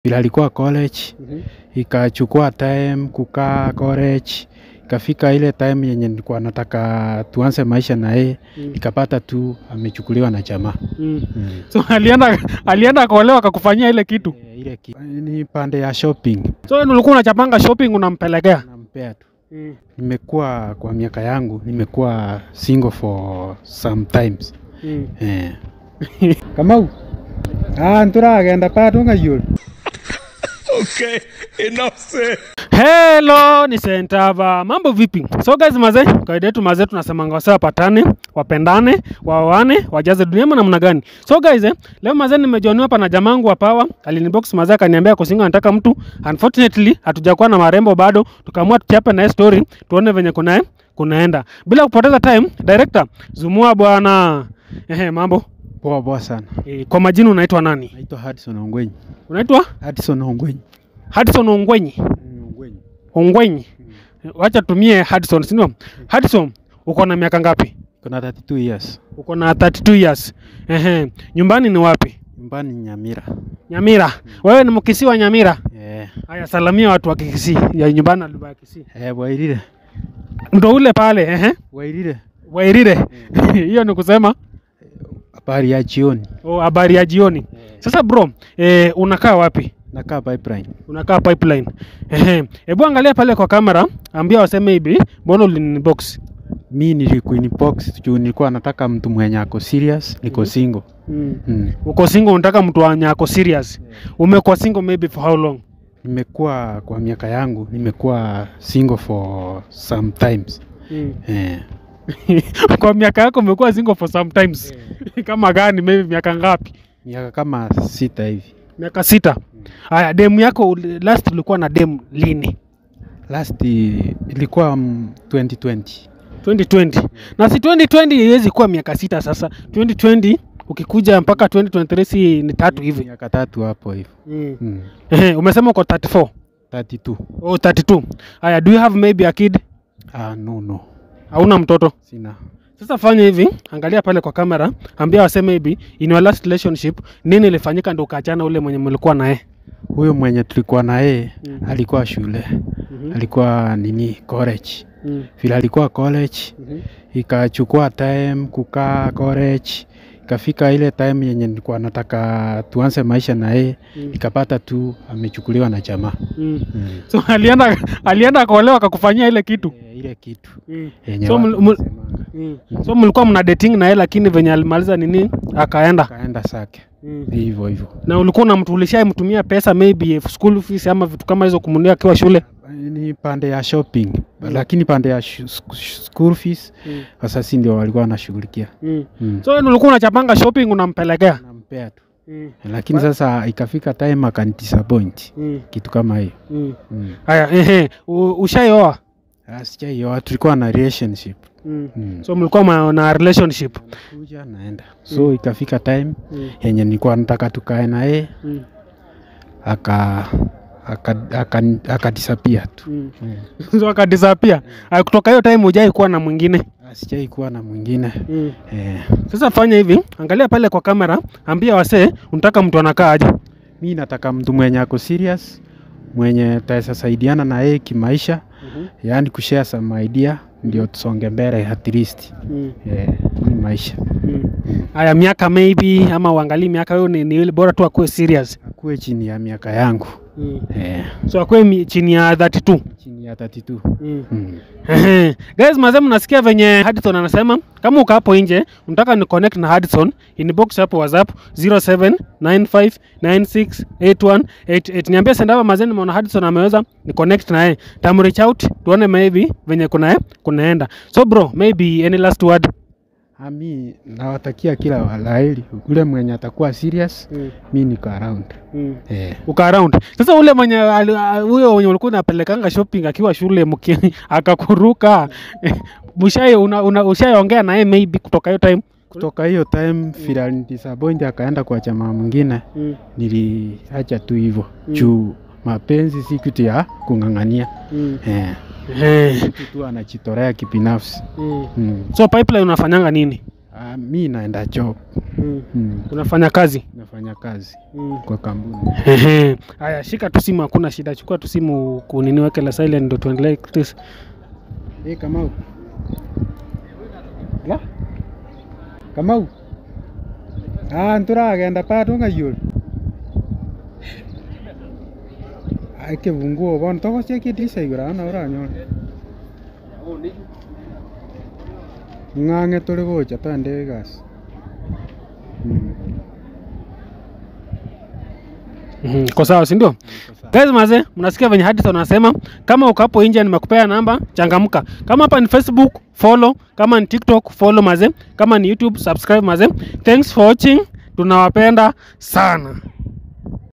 vile alikuwa college ikachukua time kukaa college ikafika ile time yenye nilikuwa nataka tuanze maisha na yeye Mm. nikapata tu amechukuliwa na jamaa Mm. mm. So alienda alienda akaolewa akakufanyia ile kitu. Eh, ile ki- ni pande ya shopping So wewe ulikuwa unachapanga shopping unampelekea. nampea tu Mm. nimekuwa kwa miaka yangu nimekuwa single for sometimes Mm. eh. kamau ah, nturagenda patunga yul Hello, ni Sentava. Mambo vipi? So guys mazee, kawaida yetu mazee tunasemanga wasee wapatane, wapendane, waoane, wajaze dunia ama namna gani? So guys, eh, leo mazee nimejoiniwa hapa na jamangu wa Power. Alinibox mazee akaniambia kusinga anataka mtu. Unfortunately, hatujakuwa na marembo bado. Tukaamua tuchape na yeye story, tuone venye kuna kunaenda. Bila kupoteza time, director, zumua bwana. Ehe, mambo. poa poa sana E, kwa majina unaitwa nani? naitwa Hudson Ongwenyi Unaitwa Hudson Ongwenyi Hudson Ongwenyi. Ongwenyi Ongwenyi. Wacha tumie Hudson, si ndio? Hudson, uko na miaka ngapi? kuna 32 years Uko na 32 years. Ehe. Nyumbani ni wapi? nyumbani Nyamira Nyamira. Wewe ni mkisi wa Nyamira? eh, Haya, salamia watu wa Kisii. Ya nyumbani na lugha ya Kisii. eh, Wairire Ndo ule pale, ehe. Wairire Wairire. Hiyo ni kusema habari ya jioni oh, habari ya jioni. Sasa bro, eh, unakaa wapi? nakaa pipeline Unakaa pipeline. Ehe. Hebu angalia pale kwa kamera, ambia waseme hivi, mbona ulinibox? mi nilikuinbox juu nilikuwa nataka mtu mwenye ako serious niko single Mm. mm. Uko single unataka mtu wenye ako serious. Umekuwa single maybe for how long? nimekuwa kwa miaka yangu nimekuwa single for sometimes Mm. eh, kwa miaka yako umekuwa single for sometimes. Kama gani maybe miaka ngapi? miaka kama sita hivi Miaka sita. Haya, demu yako uli- last ulikuwa na demu lini? last i- ilikuwa mm, 2020 2020. Na si 2020 haiwezi kuwa miaka sita sasa. 2020 ukikuja mpaka 2023 si ni tatu hivi. miaka tatu hapo hivyo Mm. mm. Ehe, umesema uko 34. 32 Oh, 32. Haya, do you have maybe a kid? ah, no no Hauna mtoto? sina Sasa fanya hivi, angalia pale kwa kamera, ambia waseme hivi, in your last relationship nini ilifanyika ndio ukaachana ule mwenye mlikuwa naye? huyo mwenye tulikuwa na yeye Mm. alikuwa shule Mhm. alikuwa nini college Mm. vile alikuwa college Mhm. ikachukua time kukaa college ikafika ile time yenye nilikuwa nataka tuanze maisha na yeye Mm. nikapata tu amechukuliwa na jamaa Mm. mm. So alienda alienda akaolewa akakufanyia ile kitu. e, ile kitu Mm. yenye So, watu mul- mul- wanasemanga. Mm. So mlikuwa mna dating na yeye lakini venye alimaliza nini akaenda. kaenda sake Mm. hivyo hivyo Na ulikuwa unamtu ulishayemtumia pesa maybe school fees ama vitu kama hizo kumulia akiwa shule? ni pande ya shopping lakini pande ya shu- sc- sh- school fees Mm. wasasi ndio walikuwa wanashughulikia Mm. mm. So wewe ulikuwa unachapanga shopping unampelekea? nampea tu Mm. lakini sasa ikafika time akanidisappoint Mm. kitu kama hiyo Mm. mm. Haya, ehe, u- ushaioa? Ah, sijaioa tulikuwa na relationship Mm. mm. So mlikuwa ma- na relationship. kuja naenda so ikafika time Mm. yenye nilikuwa nataka tukae na yeye Mm. aka aka- aka- akadisappear tu Mm. mm. so akadisapia kutoka hiyo time hujai kuwa na mwingine Ah, sijai kuwa na mwingine mm. eh, sasa fanya hivi angalia pale kwa kamera ambia wasee unataka mtu anakaa aje mi nataka mtu mwenye ako serious mwenye taweza saidiana na yeye kimaisha yaani kushare some idea ndio tusonge mbele at least Mm. eh, ni maisha Mm. haya miaka maybe ama uangalii miaka hiyo ni, ni ile bora tu akuwe serious akuwe chini ya miaka yangu mm. eh, so akuwe mi- chini ya 32 chini ya 32 mm. mm. Ehe. Guys, mazee mnasikia venye Hudson anasema kama uko hapo nje unataka ni connect na Hudson inbox hapo WhatsApp 0795968188 niambie sendava mazee nimeona Hudson ameweza ni connect na yeye tam reach out tuone maybe venye kuna kunaenda so bro maybe any last word ami nawatakia kila walaheri ule mwenye atakuwa serious mm. mi niko around Mm. eh, uka around sasa ule mwenye ali- a- huyo mwenye ulikuwa unapelekanga shopping akiwa shule mki akakuruka mshai una, una, ushaiongea naye maybe kutoka hiyo time kutoka hiyo time vile alinidisappoint akaenda kwa chama mwingine mm. niliacha tu hivyo Mm. juu mapenzi si kitu ya kung'ang'ania Mm. eh, Eh. mtu tu anajitolea kibinafsi Mm. mm. so pipeline unafanyanga nini Ah, mi naenda job. Mm. Mm. Unafanya kazi. Nafanya kazi Mm. kwa kampuni. Ehe. Haya, shika tu simu, hakuna shida. Chukua tu simu kunini, weke la silent ndo tuendelee. Chris. Eh, Kamau. La? Kamau. Ah, nturagenda bado ngayur. Ai kibunguo bon toko cia kidirisha igura na uranyona. Ng'ang'e turi gocha twende gas. Mm. Mhm, Iko sawa, si ndio? Guys maze, mnasikia venye Hadison anasema kama uko hapo nje nimekupea namba, changamka. Kama hapa ni Facebook, follow, kama ni TikTok, follow maze, kama ni YouTube, subscribe maze. Thanks for watching. Tunawapenda sana.